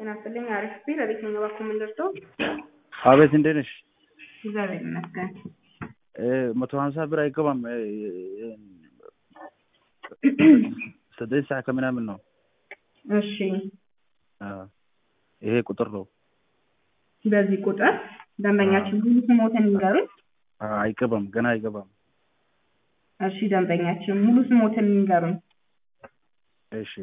ጤና ይስጥልኝ። አሪፍ ቢል አቤት ነኝ። እባክዎ ምን ልርዳው? አቤት እንዴት ነሽ? እግዚአብሔር ይመስገን። መቶ ሀምሳ ብር አይገባም። ዘጠኝ ሰዓት ከምናምን ነው። እሺ፣ ይሄ ቁጥር ነው። በዚህ ቁጥር ደንበኛችን ሙሉ ስሞትን ይንገሩን። አይገባም፣ ገና አይገባም። እሺ፣ ደንበኛችን ሙሉ ስሞትን ይንገሩን። እሺ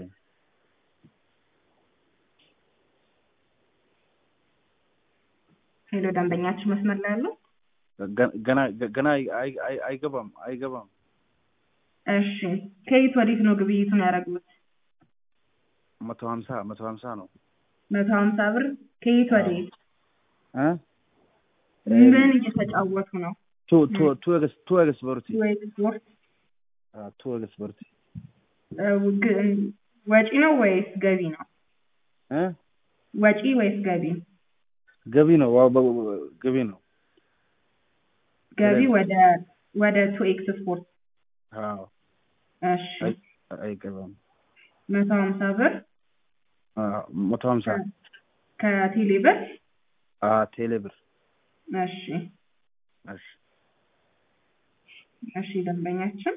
ሄሎ፣ ደንበኛችን መስመር ላይ ያለው ገና ገና አይገባም አይገባም። እሺ፣ ከየት ወዴት ነው ግብይቱን ያደረጉት? መቶ ሀምሳ መቶ ሀምሳ ነው። መቶ ሀምሳ ብር ከየት ወዴት? እ ምን እየተጫወቱ ነው? ቱ ቱ ቱ ኤክስ ቱ ኤክስ በርቲ ወይ ስፖርት ቱ ኤክስ በርቲ ወጪ ነው ወይስ ገቢ ነው? እ ወጪ ወይስ ገቢ? ገቢ ነው። ዋው ገቢ ነው። ገቢ ወደ ወደ ቱ ኤክስ ስፖርት። አዎ እሺ አይገባም። መቶ ሀምሳ ብር መቶ ሀምሳ ከቴሌ ብር ቴሌ ብር። እሺ እሺ እሺ ደንበኛችን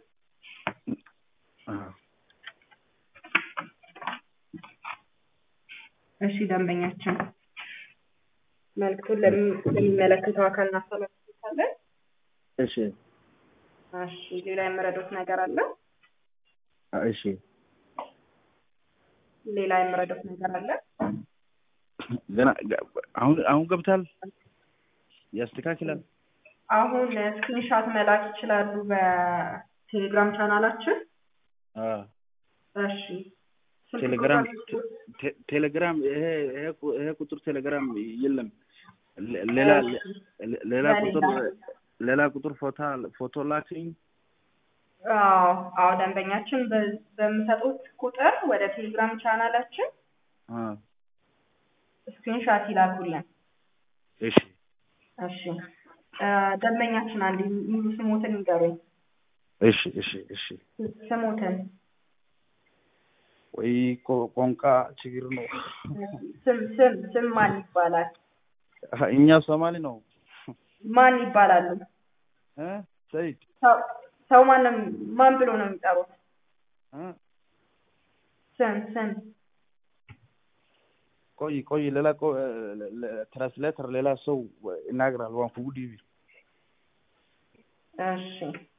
እሺ ደንበኛችን መልዕክቱን ለሚመለከተው አካል እናስተላልፋለን። እሺ እሺ ሌላ የምረዶት ነገር አለ? እሺ ሌላ የምረዶት ነገር አለ? ገና አሁን አሁን ገብታል። ያስተካክላል። አሁን ስክሪንሻት መላክ ይችላሉ በቴሌግራም ቻናላችን። እሺ ቴሌግራም ቴሌግራም ይሄ ይሄ ቁጥር ቴሌግራም የለም። ሌላ ሌላ ቁጥር ሌላ ቁጥር ፎቶ ፎቶ ላክኝ። አዎ አዎ ደንበኛችን በምሰጡት ቁጥር ወደ ቴሌግራም ቻናላችን ስክሪንሻት ይላኩልን። እሺ እሺ ደንበኛችን አንድ ሙሉ ስሞትን ይንገሩኝ። እሺ እሺ እሺ ስሞትን ወይ ቋንቋ ችግር ነው። ስም ስም ስም ማን ይባላል? እኛ ሶማሌ ነው። ማን ይባላሉ? እ ሰይድ ሰው ሰው ማንም ማን ብሎ ነው የሚጠሩት? ስም ስም ቆይ ቆይ ሌላ ትራንስሌተር ሌላ ሰው ይናገራል። ዋን ፉጉ ዲቪ እሺ